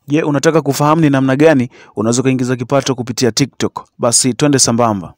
Je, unataka kufahamu ni namna gani unaweza kuingiza kipato kupitia TikTok? Basi twende sambamba.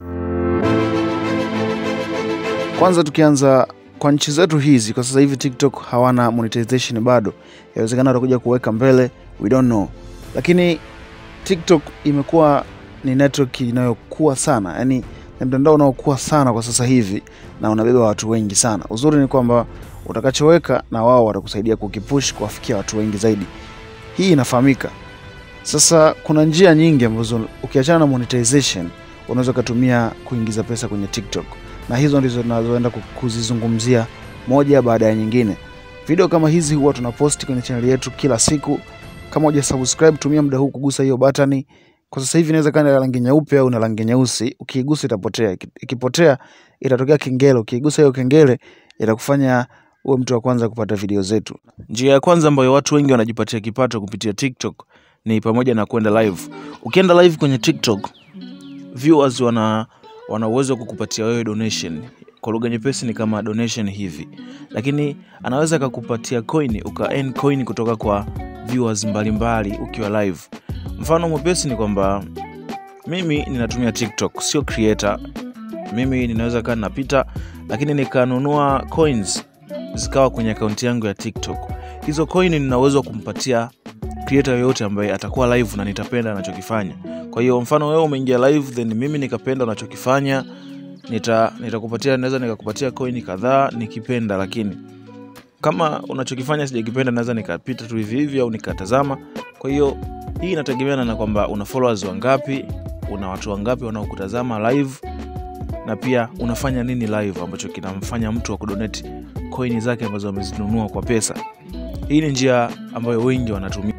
Kwanza tukianza kwa nchi zetu hizi, kwa sasa hivi TikTok hawana monetization bado. Inawezekana watakuja kuweka mbele, we don't know, lakini TikTok imekuwa ni network inayokuwa sana, yani ni mtandao unaokuwa sana kwa sasa hivi na unabeba watu wengi sana. Uzuri ni kwamba utakachoweka na wao watakusaidia kukipush kuwafikia watu wengi zaidi. Hii inafahamika. Sasa kuna njia nyingi ambazo ukiachana na monetization unaweza ukatumia kuingiza pesa kwenye TikTok, na hizo ndizo tunazoenda kuzizungumzia moja baada ya nyingine. Video kama hizi huwa tunaposti kwenye channel yetu kila siku. Kama uja subscribe, tumia muda huu kugusa hiyo batani. Kwa sasa hivi inaweza kuwa na rangi nyeupe au na rangi nyeusi. Ukiigusa itapotea, ikipotea itatokea kengele. Ukiigusa hiyo kengele itakufanya uwe mtu wa kwanza kupata video zetu. Njia ya kwanza ambayo watu wengi wanajipatia kipato kupitia TikTok ni pamoja na kwenda live. Ukienda live kwenye TikTok, viewers wana wana uwezo wa kukupatia wewe donation. Kwa lugha nyepesi ni kama donation hivi, lakini anaweza akakupatia coin, uka earn coin kutoka kwa viewers mbalimbali ukiwa live. Mfano mwepesi ni kwamba mimi ninatumia TikTok, sio creator. Mimi ninaweza kaa napita, lakini nikanunua coins zikawa kwenye akaunti yangu ya TikTok. Hizo coin nina uwezo wa kumpatia creator yoyote ambaye atakuwa live na nitapenda anachokifanya. Kwa hiyo mfano wewe umeingia live then mimi nikapenda unachokifanya, nita nitakupatia naweza nikakupatia coin kadhaa nikipenda, lakini kama unachokifanya sijakipenda naweza nikapita tu hivi hivi au nikatazama. Kwa hiyo hii inategemeana na kwamba una followers wangapi, una watu wangapi wanaokutazama live na pia unafanya nini live ambacho kinamfanya mtu akudonate coin zake ambazo amezinunua kwa pesa. Hii ni njia ambayo wengi wanatumia.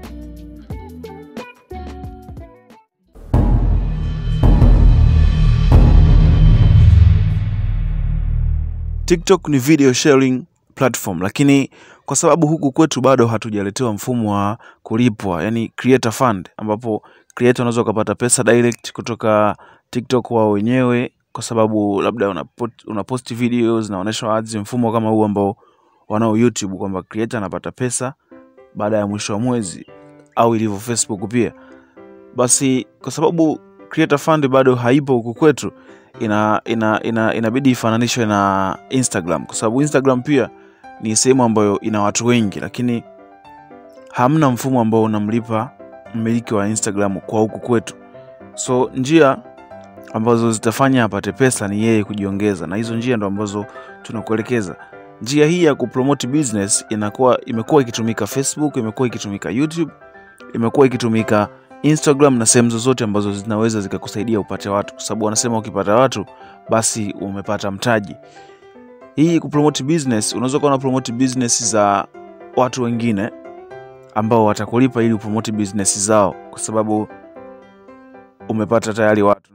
TikTok ni video sharing platform, lakini kwa sababu huku kwetu bado hatujaletewa mfumo wa kulipwa, yani creator fund, ambapo creator unaweza ukapata pesa direct kutoka TikTok wao wenyewe, kwa sababu labda unapost, unapost videos naonyesha ads, mfumo kama huu ambao wanao YouTube, kwamba creator anapata pesa baada ya mwisho wa mwezi au ilivyo Facebook pia. Basi kwa sababu creator fund bado haipo huku kwetu, ina, ina, ina, inabidi ifananishwe na Instagram kwa sababu Instagram pia ni sehemu ambayo ina watu wengi, lakini hamna mfumo ambao unamlipa mmiliki wa Instagram kwa huku kwetu. So njia ambazo zitafanya apate pesa ni yeye kujiongeza, na hizo njia ndo ambazo tunakuelekeza. Njia hii ya kupromote business inakuwa imekuwa ikitumika Facebook, imekuwa ikitumika YouTube, imekuwa ikitumika Instagram na sehemu zozote ambazo zinaweza zikakusaidia upate watu, kwa sababu wanasema ukipata watu basi umepata mtaji. Hii kupromote business, unaweza kuwa na promote business za watu wengine ambao watakulipa ili upromote business zao, kwa sababu umepata tayari watu.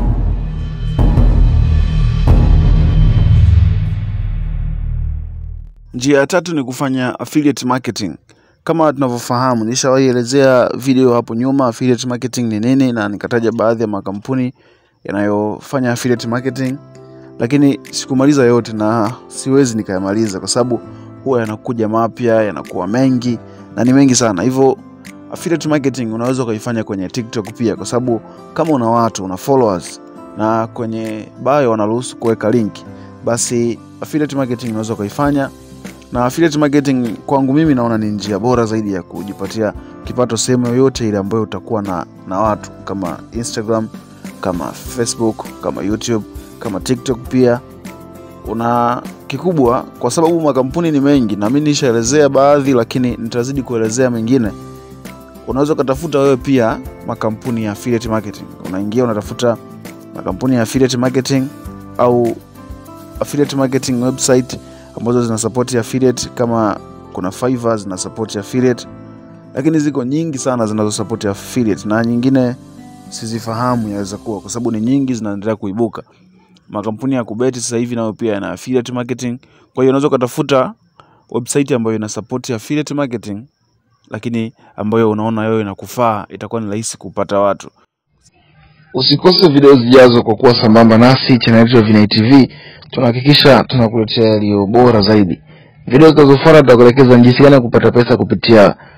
Njia ya tatu ni kufanya affiliate marketing. Kama tunavyofahamu, nishawahi elezea video hapo nyuma affiliate marketing ni nini, na nikataja baadhi ya makampuni yanayofanya affiliate marketing, lakini sikumaliza yote na siwezi nikayamaliza kwa sababu huwa yanakuja mapya, yanakuwa mengi na ni mengi sana. Hivyo affiliate marketing unaweza ukaifanya kwenye TikTok pia, kwa sababu kama una watu, una followers na kwenye bio wanaruhusu kuweka link, basi affiliate marketing unaweza ukaifanya na affiliate marketing kwangu mimi naona ni njia bora zaidi ya kujipatia kipato sehemu yoyote ile ambayo utakuwa na, na watu kama Instagram, kama Facebook, kama YouTube, kama TikTok pia una kikubwa, kwa sababu makampuni ni mengi na mimi nishaelezea baadhi, lakini nitazidi kuelezea mengine. Unaweza ukatafuta wewe pia makampuni ya affiliate marketing, unaingia unatafuta makampuni ya affiliate marketing au affiliate marketing website ambazo zina support affiliate kama kuna Fiverr zina support affiliate, lakini ziko nyingi sana zinazo support affiliate na nyingine sizifahamu, yaweza kuwa kwa sababu ni nyingi zinaendelea kuibuka. Makampuni ya kubeti sasa hivi nayo pia yana affiliate marketing. Kwa hiyo unaweza ukatafuta website ambayo ina support affiliate marketing, lakini ambayo unaona wewe inakufaa, itakuwa ni rahisi kupata watu. Usikose video zijazo kwa kuwa sambamba nasi. Channel yetu ya Vinai TV tunahakikisha tunakuletea yaliyo bora zaidi. Video zinazofuata tutakuelekeza jinsi gani ya kupata pesa kupitia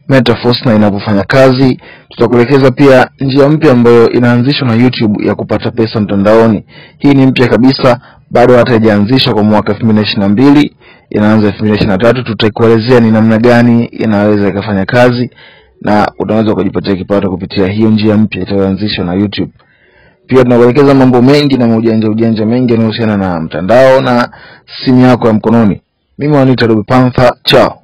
Metaforce na inavyofanya kazi. Tutakuelekeza pia njia mpya ambayo inaanzishwa na YouTube ya kupata pesa mtandaoni. Hii ni mpya kabisa, bado hata haijaanzishwa kwa mwaka 2022, inaanza 2023. Tutakuelezea ni namna gani inaweza ikafanya kazi na unaweza kujipatia kipato kupitia hiyo njia mpya itayoanzishwa na YouTube. Pia tunakuelekeza mambo mengi na maujanja ujanja mengi yanayohusiana na mtandao na simu yako ya mkononi. Mimi wanita Robi Panther, chao.